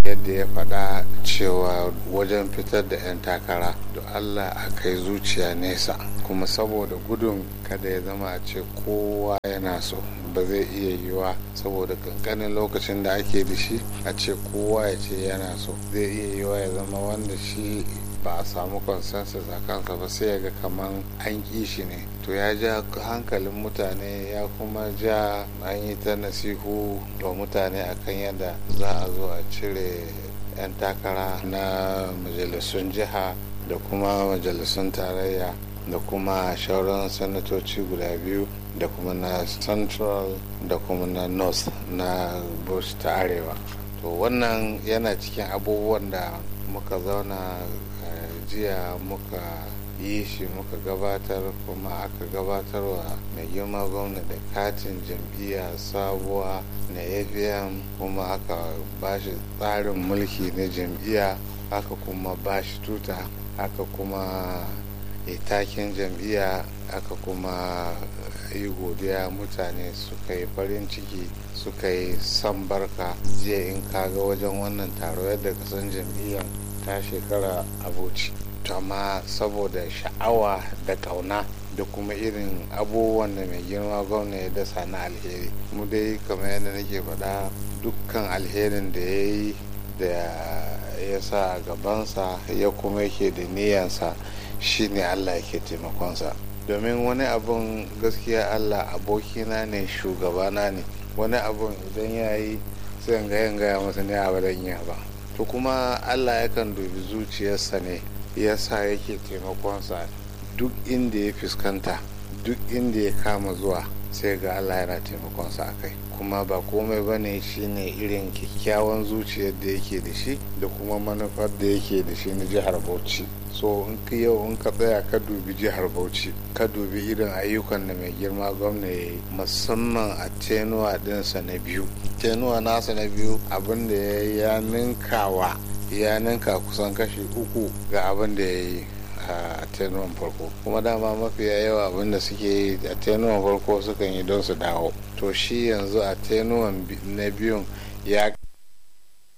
yadda ya faɗa cewa wajen fitar da 'yan takara da allah a kai zuciya nesa kuma saboda gudun kada ya zama a ce kowa yana so ba zai iya yiwa saboda kankanin lokacin da ake da shi a ce kowa ya ce yana so zai iya yiwa ya zama wanda shi ba a samu consensus a kansa ba sai ya ga kaman an ƙi shi ne to ya ja hankalin mutane ya kuma ja an yi ta nasihu wa mutane akan yadda za a zo a cire 'yan takara na majalisun jiha da kuma majalisun tarayya da kuma shauran sanatoci guda biyu da kuma na central da kuma na north na bush ta arewa to wannan yana cikin abubuwan da muka zauna jiya muka yi shi muka gabatar kuma aka gabatarwa mai girma gwamna da katin jam'iyya sabuwa na afm kuma aka bashi tsarin mulki na jam'iyya aka kuma bashi tuta aka kuma takin jam'iyya aka kuma yi godiya mutane suka yi farin ciki suka yi san barka jiya in kaga wajen wannan taro yadda kasan jam'iyyar ta shekara abuci amma saboda sha'awa da kauna da kuma irin abubuwan da mai girma gwamna ya dasa na alheri mu dai kamar yadda nake faɗa dukkan alherin da ya yi da ya sa a gabansa ya kuma yake da niyansa shine allah yake taimakonsa domin wani abun gaskiya allah abokina ne shugabana ne wani abun idan ya yi sai ga gaya masa ne a yi ba to kuma allah yakan dubi zuciyarsa ne yasa yake taimakonsa duk inda ya fuskanta duk inda ya kama zuwa sai ga allah yana taimakonsa a kai kuma ba komai ba ne shine irin kyakkyawan zuciyar da yake da shi da kuma manufar da yake da shi na jihar bauchi so in ka yau in ka tsaya ka dubi jihar bauchi ka dubi irin ayyukan da mai girma gwamna ya yi musamman a tenuwa dinsa na biyu tenuwa nasa na biyu abin da ya yi ya ninkawa ya ninka kusan kashi uku ga abin da ya yi a tenuwan farko kuma dama mafiya yawa abin da suke yi a tenuwan farko sukan yi don su dawo to shi yanzu a tenuwan na biyun ya